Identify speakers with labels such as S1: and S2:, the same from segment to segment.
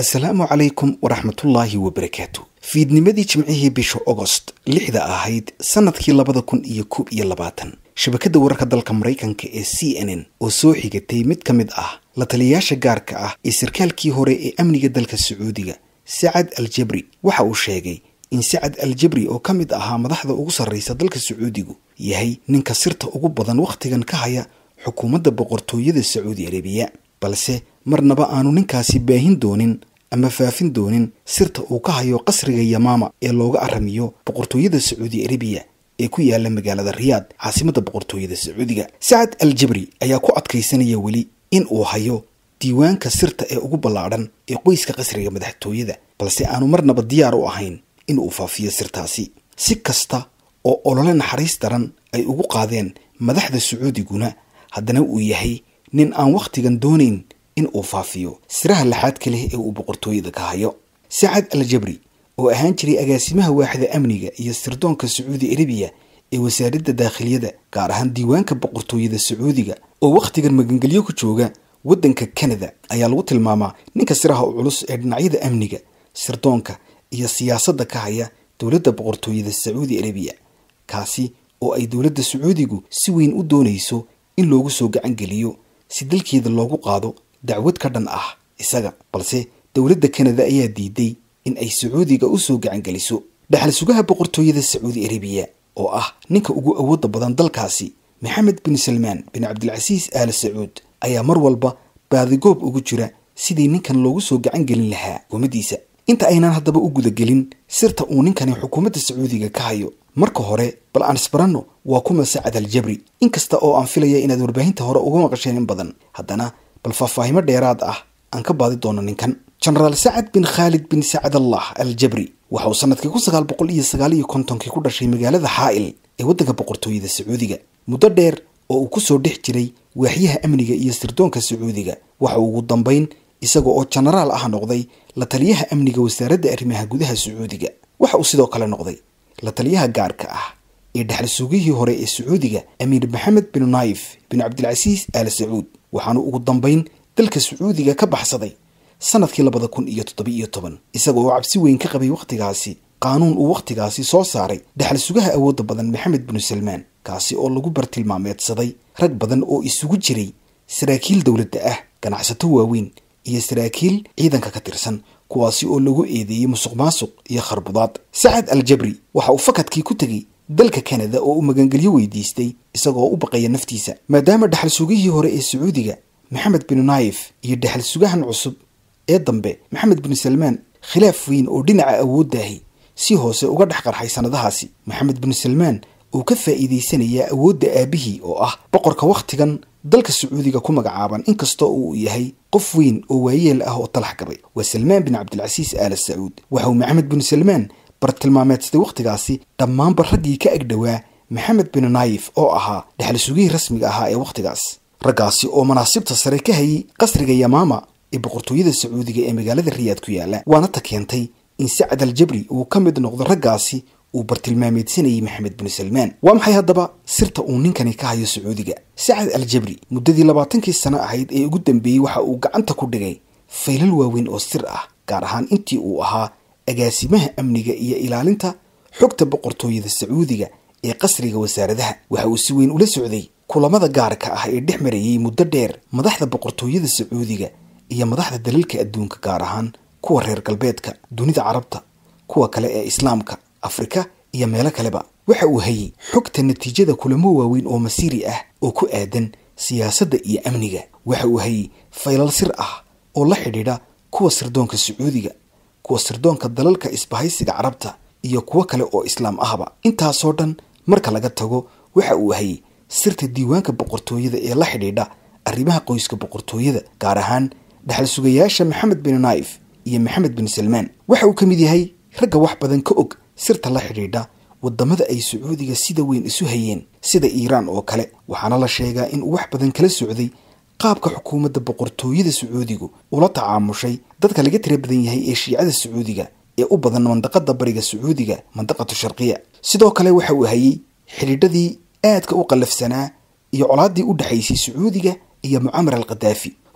S1: asalaamu calaykum waraxmatullaahi wabarakaatu fiidnimadii jimcihii bisha ogost lixda ahayd sannadkii labada kun iyo koob iyo labaatan shabakadda wararka dalka maraykanka ee c n n oo soo xigatay mid ka mid ah la taliyayaasha gaarka ah ee sarkaalkii hore ee amniga dalka sacuudiga sacad al jabri waxa uu sheegay in sacad al jabri oo ka mid ahaa madaxda ugu sarraysa dalka sacuudigu yahay ninka sirta ugu badan wakhtigan ka haya xukuumadda boqortooyada sacuudi arabiya balse marnaba aanu ninkaasi baahin doonin ama faafin doonin sirta uu ka hayo qasriga yamaama ee looga aramiyo boqortooyada sacuudi arabiya ee ku yaala magaalada riyaad caasimadda boqortooyada sacuudiga sacad al jabri ayaa ku adkaysanaya weli in uu hayo diiwaanka sirta ee ugu ballaadhan ee qoyska qasriga madaxtooyada balse aanu marnaba diyaar u ahayn in uu faafiyo sirtaasi si kasta oo olole naxariis daran ay ugu qaadeen madaxda sacuudiguna haddana uu yahay nin aan wakhtigan doonayn in uu faafiyo siraha laxaadka leh ee uu boqortooyada ka hayo sacad al jabri oo ahaan jiray agaasimaha waaxda amniga iyo sirdoonka sacuudi arabiya ee wasaaradda daakhiliyada gaar ahaan diiwaanka boqortooyada sacuudiga oo wakhtigan magangelyo ku jooga waddanka kanada ayaa lagu tilmaamaa ninka siraha u culus ee dhinacyada amniga sirdoonka iyo siyaasadda ka haya dowladda boqortooyada sacuudi arabiya kaasi oo ay dowladda sacuudigu si weyn u doonayso in loogu soo gacan geliyo si dalkeeda loogu qaado dacwad ka dhan ah isaga balse dowladda kanada ayaa diiday in ay sacuudiga u soo gacan geliso dhaxal sugaha boqortooyada sacuudi arabiya oo ah ninka ugu awoodda badan dalkaasi maxamed bin salmaan bin cabdilcasiis aal sacuud ayaa mar walba baadigoob ugu jira sidii ninkan loogu soo gacan gelin lahaa xukuumaddiisa inta aynan haddaba u gudagelin sirta uu ninkani xukuumadda sacuudiga ka hayo marka hore bal aan isbaranno waa kuma sacad al jabri inkasta oo aan filaya inaad warbaahinta hore uga maqasheen in badan haddana bal faahfaahimo dheeraad ah aan ka baadi doono ninkan jenaraal sacad bin khaalid bin sacad allah al jabri waxa uu sanadkii kun sagaal boqol iyo sagaal iyo kontonkii ku dhashay magaalada xaa'il ee waddanka boqortooyada sacuudiga muddo dheer oo uu kusoo dhex jiray waaxyaha amniga iyo sirdoonka sacuudiga waxa uu ugu dambayn isaga oo jenaraal ah noqday la taliyaha amniga wasaaradda arrimaha gudaha sacuudiga waxa uu sidoo kale noqday la taliyaha gaarka ah ee dhexal sugihii hore ee sacuudiga amiir maxamed bin naayif bin cabdilcasiis aal sacuud waxaanu ugu dambayn dalka sacuudiga ka baxsaday sanadkii labada kun iyo toddoba-iyo toban isaga oo cabsi weyn ka qabay wakhtigaasi qaanuun uu wakhtigaasi soo saaray dhexal sugaha awoodda badan maxamed binu salmaan kaasi oo lagu bartilmaameedsaday rag badan oo isugu jiray saraakiil dowladda ah ganacsato waaweyn iyo saraakiil ciidanka ka tirsan kuwaasi oo lagu eedeeyey musuq maasuq iyo kharbudaad sacad al jabri waxa uu fakadkii ku tegey dalka kanada oo uu magangelyo weydiistay isagoo u baqaya naftiisa maadaama dhexal sugihii hore ee sacuudiga maxamed bin naayif iyo dhexal sugahan cusub ee dambe maxamed bin salmaan khilaaf weyn oo dhinaca awooddaahi si hoose uga dhex qarxay sannadahaasi maxamed bin salmaan uu ka faa'iidaysanayaa awoodda aabihii oo ah boqorka wakhtigan dalka sacuudiga ku magacaaban inkastoo uu yahay qof weyn oo waayeel ah oo talax gabay waa salmaan bin cabdilcasiis aala sacuud waxa uu maxamed bin salmaan bartilmaameedsaday wakhtigaasi dhammaanba raggii ka agdhowaa maxamed bin naayif oo ahaa dhexal sugihii rasmiga ahaa ee wakhtigaas raggaasi oo manaasibta sare ka hayay qasriga yamaama ee boqortooyada sacuudiga ee magaalada riyaad ku yaala waana ta keentay in sacad al jabri uu ka mid noqdo raggaasi uu bartilmaameedsanayay maxamed bin salmaan waa maxay haddaba sirta uu ninkani ka hayo sacuudiga sacad al jabri muddadii labaatankii sano ahayd ee ugu dambeeyey waxa uu gacanta ku dhigay faylal waaweyn oo sir ah gaar ahaan intii uu ahaa agaasimaha amniga iyo ilaalinta xogta boqortooyada sacuudiga ee qasriga wasaaradaha waxa uu si weyn ula socday kulamada gaarka ah ee dhex marayay muddo dheer madaxda boqortooyada sacuudiga iyo madaxda dalalka adduunka gaar ahaan kuwa reer galbeedka dunida carabta kuwa kale ee islaamka afrika iyo meelo kaleba waxa uu hayay xogta natiijada kulamo waaweyn oo masiiri ah oo ku aadan siyaasadda iyo amniga waxa uu hayay faylal sir ah oo la xidhiidha kuwa sirdoonka sacuudiga kuwa sirdoonka dalalka isbahaysiga carabta iyo kuwo kale oo islaam ahba intaasoo dhan marka laga tago waxa uu hayay sirta diiwaanka boqortooyada ee la xidhiidha arrimaha qoyska boqortooyada gaar ahaan dhexal sugayaasha maxamed bin naayif iyo maxamed bin salmaan waxa uu ka mid yahay ragga wax badan ka og sirta la xidhiidha wadamada ay sacuudiga sida weyn isu hayeen sida iiraan oo kale waxaana la sheegaa in uu wax badan kala socday qaabka xukuumadda boqortooyada sacuudigu ula tacaamushay dadka laga tira badan yahay ee shiicada sacuudiga ee u badan mandaqada bariga sacuudiga mandaqatu sharqiya sidoo kale waxa uu hayay xidhiidhadii aadka u qallafsanaa iyo colaaddii u dhexaysay sacuudiga iyo mucamar al khadaafi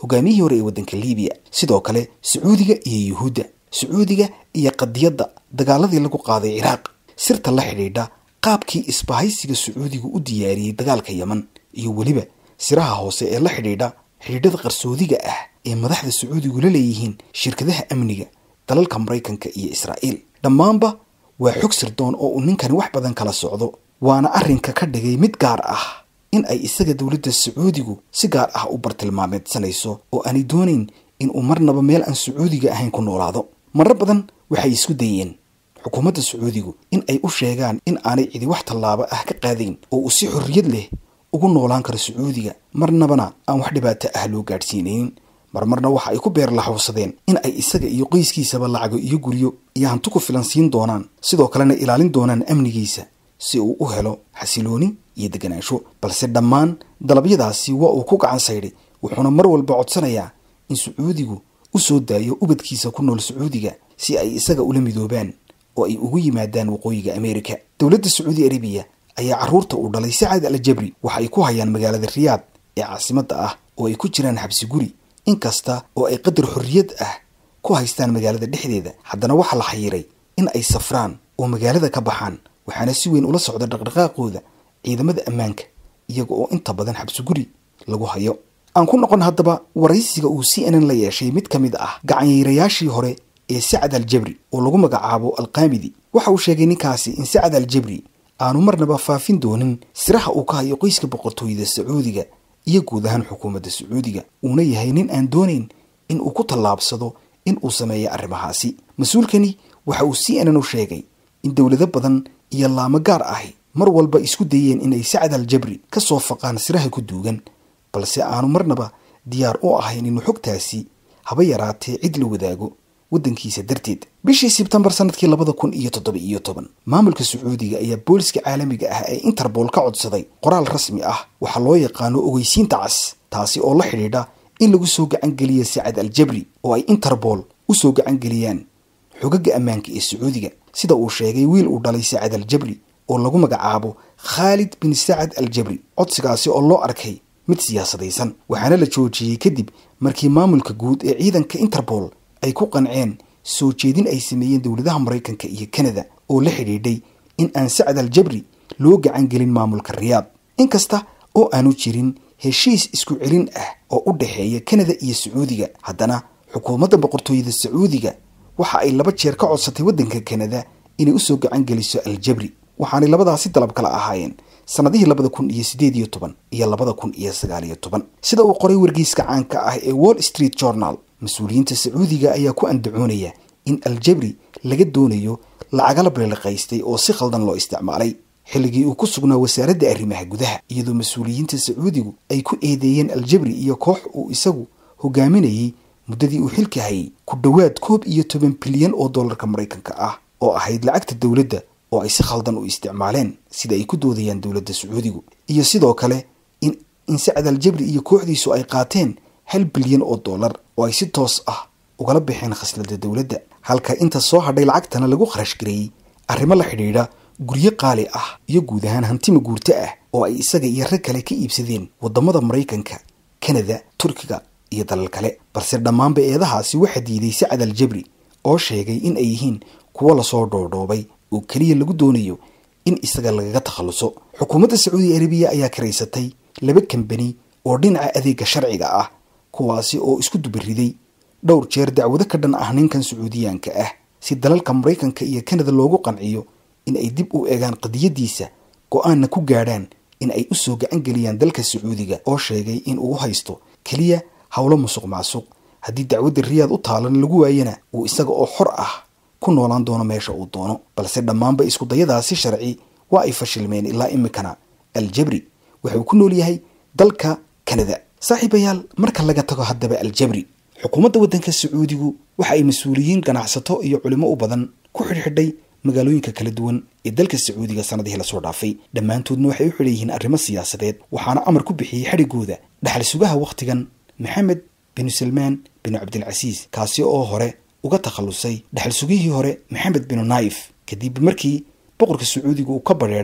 S1: hogaamiyihii hore ee waddanka liibiya sidoo kale sacuudiga iyo yuhuudda sacuudiga iyo qadiyadda dagaaladii lagu qaaday ciraaq sirta la xidhiidha qaabkii isbahaysiga sacuudigu u diyaariyey dagaalka yeman iyo weliba siraha hoose ee la xidhiidha xidhiidhada qarsoodiga ah ee madaxda sacuudigu la leeyihiin shirkadaha amniga dalalka maraykanka iyo israa'iil dhammaanba waa xog sirdoon oo uu ninkani wax badan kala socdo waana arrinka ka dhigay mid gaar ah in ay isaga dowladda sacuudigu si gaar ah u bartilmaameedsanayso oo aanay doonayn in uu marnaba meel aan sacuudiga ahayn ku noolaado marar badan waxay isku dayeen xukuumadda sacuudigu in ay u sheegaan in aanay cidi wax tallaabo ah ka qaadayn oo uu si xorriyad leh ugu noolaan karo sacuudiga marnabana aan wax dhibaato ah loo gaadhsiinaynin marmarna waxa ay ku beer laxawsadeen in ay isaga iyo qoyskiisaba lacago iyo guryo iyo hanti ku filan siin doonaan sidoo kalena ilaalin doonaan amnigiisa si uu u helo xasilooni iyo deganaansho balse dhammaan dalabyadaasi waa uu ku gacan saydhay wuxuuna mar walba codsanayaa in sacuudigu u soo daayo ubadkiisa ku nool sacuudiga si ay isaga ula midoobaan oo ay ugu yimaadaan waqooyiga ameerika dowladda sacuudi arabiya ayaa carruurta uu dhalay sacad al jabri waxa ay ku hayaan magaalada riyaad ee caasimadda ah oo ay ku jiraan xabsi guri inkasta oo ay qadar xorriyad ah ku haystaan magaalada dhexdeeda haddana waxaa la xayiray in ay safraan oo magaalada ka baxaan waxaana si weyn ula socda dhaqdhaqaaqooda ciidamada ammaanka iyaga oo inta badan xabsi guri lagu hayo aan ku noqon haddaba waraysiga uu c n n la yeeshay mid ka mid ah gacanyeyrayaashii hore ee sacad al jabri oo lagu magacaabo alqaamidi waxa uu sheegay ninkaasi in sacad al jabri aanu marnaba faafin doonin siraha uu ka hayo qoyska boqortooyada sacuudiga iyo guud ahaan xukuumadda sacuudiga uuna yahay nin aan doonayn in uu ku tallaabsado in uu sameeyo arrimahaasi mas-uulkani waxa uu c n n u sheegay in dowlado badan iyo laamo gaar ahi mar walba isku dayeen inay sacad al jabri ka soo faqaan siraha ku duugan balse aanu marnaba diyaar u ahayn inuu xogtaasi haba yaraatee cid la wadaago waddankiisa darteed bishii sebtembar sanadkii labada kun iyo toddoba iyo toban maamulka sacuudiga ayaa booliska caalamiga ah ee interbool ka codsaday qoraal rasmi ah waxaa loo yaqaano ogeysiinta cas taasi oo la xidhiidha in lagu soo gacangeliya sacad al jabri oo ay interbool u soo gacangeliyaan xogaga ammaanka ee sacuudiga sida uu sheegay wiil uu dhalay sacad al jabri oo lagu magacaabo khaalid bin sacad al jabri codsigaasi oo loo arkay mid siyaasadaysan waxaana la joojiyey kadib markii maamulka guud ee ciidanka interbool ay ku qanceen soo jeedin ay sameeyeen dowladaha maraykanka iyo kanada oo la xidhiidhay in aan sacad al jabri loo gacan gelin maamulka riyaad inkasta oo aanu jirin heshiis isku celin ah oo u dhexeeya kanada iyo sacuudiga haddana xukuumadda boqortooyada sacuudiga waxa ay laba jeer ka codsatay waddanka kanada inay usoo gacan geliso al jabri waxaanay labadaasi dalab kala ahaayeen sannadihii labada kun iyo siddeed iyo toban iyo labada kun iyo sagaal iyo toban sida uu qoray wargeyska caanka ah ee wall street journal mas-uuliyiinta sacuudiga ayaa ku andacoonaya in aljabri laga doonayo lacagala beeliqaystay oo si khaldan loo isticmaalay xilligii uu ku sugnaa wasaaradda arrimaha gudaha iyadoo mas-uuliyiinta sacuudigu ay ku eedeeyeen aljabri iyo koox uu isagu hogaaminayay muddadii uu xilka hayay ku dhowaad koob iyo toban bilyan oo dollarka maraykanka ah oo ahayd lacagta dowladda oo ay si khaldan u isticmaaleen sida ay ku doodayaan dowladda sacuudigu iyo sidoo kale in in sacad aljabri iyo kooxdiisu ay qaateen hal bilyan oo dollar oo ay si toos ah ugala baxeen khasnada dowladda halka inta soo hadhay lacagtana lagu kharash gareeyey arrimo la xidhiidha guryo qaali ah iyo guud ahaan hantima guurto ah oo ay isaga iyo rag kale ka iibsadeen waddamada maraykanka kanada turkiga iyo dalal kale balse dhammaanba eedahaasi waxaa diiday sacad al jabri oo sheegay in ay yihiin kuwo lasoo dhoodhoobay oo keliya lagu doonayo in isaga lagaga takhalluso xukuumadda sacuudi arabiya ayaa karaysatay laba kambani oo dhinaca adeega sharciga ah kuwaasi oo isku dubariday dhowr jeer dacwado ka dhan ah ninkan sacuudiyaanka ah si dalalka maraykanka iyo kanada loogu qanciyo in ay dib u eegaan qadiyadiisa go-aanna ku gaadhaan in ay u soo gacan geliyaan dalka sacuudiga oo sheegay in uu haysto keliya howlo musuq maasuq haddii dacwadda riyaad u taalan lagu waayana uu isaga oo xor ah ku noolaan doono meesha uu doono balse dhammaanba iskudayadaasi sharci waa ay fashilmeen ilaa imikana aljabri wuxuu ku nool yahay dalka kanada saaxiibayaal marka laga tago haddaba aljabri xukuumadda waddanka sacuudigu waxa ay mas-uuliyiin ganacsato iyo culimo u badan ku xidhxidhay magaalooyinka kala duwan ee dalka sacuudiga sanadihii lasoo dhaafay dhammaantoodna waxay u xidhan yihiin arrimo siyaasadeed waxaana amar ku bixiyey xadhigooda dhaxal sugaha wakhtigan maxamed binu salmaan binu cabdilcasiis kaasi oo hore uga takhallusay dhaxal sugihii hore maxamed binu naayif kadib markii boqorka sacuudiga uu ka badheedhay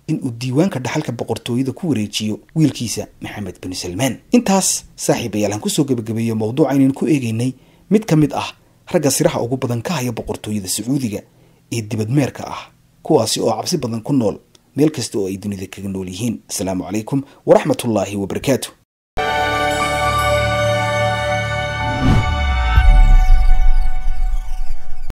S1: inuu diiwaanka dhaxalka boqortooyada ku wareejiyo wiilkiisa maxamed bin salmaan intaas saaxiibayaal aan kusoo gebagabeeyo mawduuca aynan ku eegeynay mid ka mid ah ragga siraha ugu badan ka haya boqortooyada sacuudiga ee dibadmeerka ah kuwaasi oo cabsi badan ku nool meel kasta oo ay dunida kaga nool yihiin asalaamu calaykum waraxmatullaahi wabarakaatu